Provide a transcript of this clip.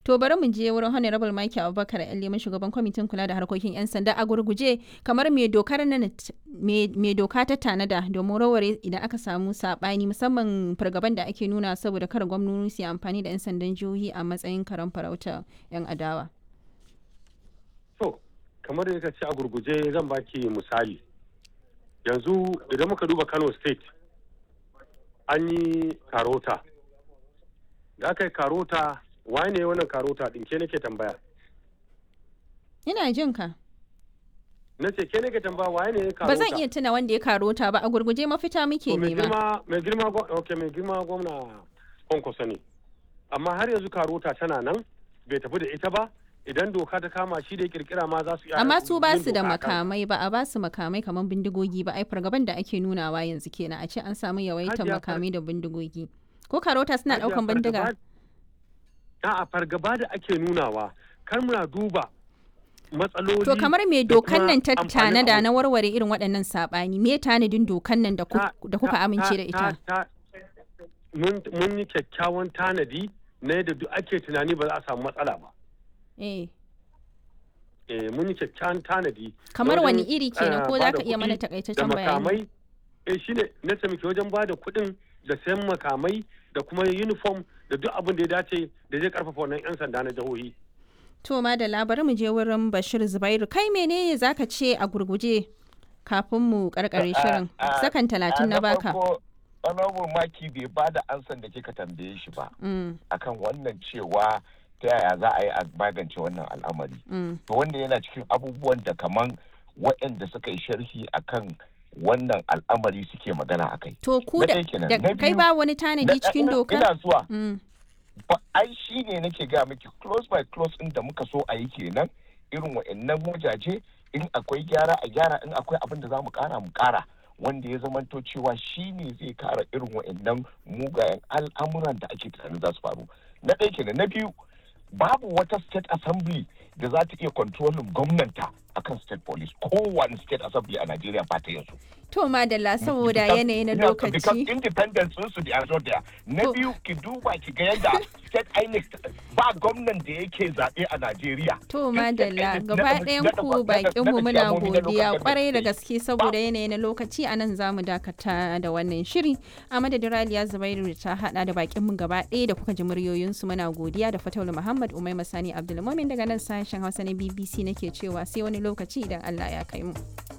To bari mu je wurin Honorable Mike Abubakar Aliyu shugaban kwamitin kula da harkokin 'yan sanda a gurguje kamar me dokar nan me doka ta tanada domin raware idan aka samu sabani musamman fargaban da ake nuna saboda kar gwamnoni su yi amfani da 'yan sandan jihohi a matsayin karan farauta 'yan adawa. To kamar da ka ce a gurguje zan baki misali yanzu idan muka duba Kano State an yi karota da aka yi karota waye ne wannan karota din ke nake tambaya ina jin ka na ce ke nake tambaya waye ne karota ba zan iya tuna wanda ya karota ba a gurguje mafita muke nema mai girma okay mai girma gwamna kwankwaso ne amma har yanzu karota tana nan bai tafi da ita ba idan doka ta kama shi da ya kirkira ma za su iya amma su ba su da makamai ba a ba su makamai kamar bindigogi ba ai fargaban da ake nunawa yanzu kenan a ce an samu yawaitar makamai da bindigogi ko karota suna daukan bindiga a fargaba da ake nunawa kar muna duba matsaloli to kamar me dokan nan ta tanada na warware irin waɗannan saɓani me tanadin dokan nan da kuka amince da ita mun yi kyakkyawan tanadi na yadda duk ake tunani ba za a samu matsala ba eh eh mun yi kyakkyawan tanadi kamar wani iri kenan ko za ka iya mana takaitaccen bayani eh shine na muke wajen ba da kuɗin da sayan makamai da kuma uniform da duk abin da ya dace da zai karfafa wannan 'yan sanda na jihohi. To ma da labarin mu je wurin Bashir Zubairu kai menene zaka ce a gurguje kafin mu karkare shirin sakan talatin na baka. Honorable Maki bai ba da ansan da kika tambaye shi ba akan wannan cewa ta yaya za a yi a magance wannan al'amari. To wanda yana cikin abubuwan da kaman waɗanda suka yi sharhi akan wannan al'amari suke magana a kai. To ku da kai ba wani tanadi cikin doka? Ina zuwa. Ba ai shi ne nake ga miki close by close in da muka so a yi kenan irin wa'annan wajaje in akwai gyara a gyara in akwai abin da za mu kara mu kara wanda ya zamanto cewa shi ne zai kara irin wa'annan mugayen al'amuran da ake tunanin za su faru. Na ɗaya kenan na biyu babu wata state assembly da za ta iya kontrolin gwamnanta akan state police kowane state assembly a Najeriya ba ta yanzu. To madalla saboda yanayi na lokaci. Because independence sun su da there. Na biyu ki duba ki ga yadda state INEC ba gwamnan da yake zaɓe a Najeriya. To madalla gaba ɗayan ku bakin mu muna godiya kwarai da gaske saboda yanayi na lokaci a nan zamu dakata da wannan shiri. A madadin Raliya Zubairu ta hada da bakin mu gaba ɗaya da kuka ji muryoyinsu muna godiya da Fataulu Muhammad Umai Masani Abdulmumin daga nan sashen Hausa na BBC nake cewa sai wani lokaci idan Allah ya kai mu.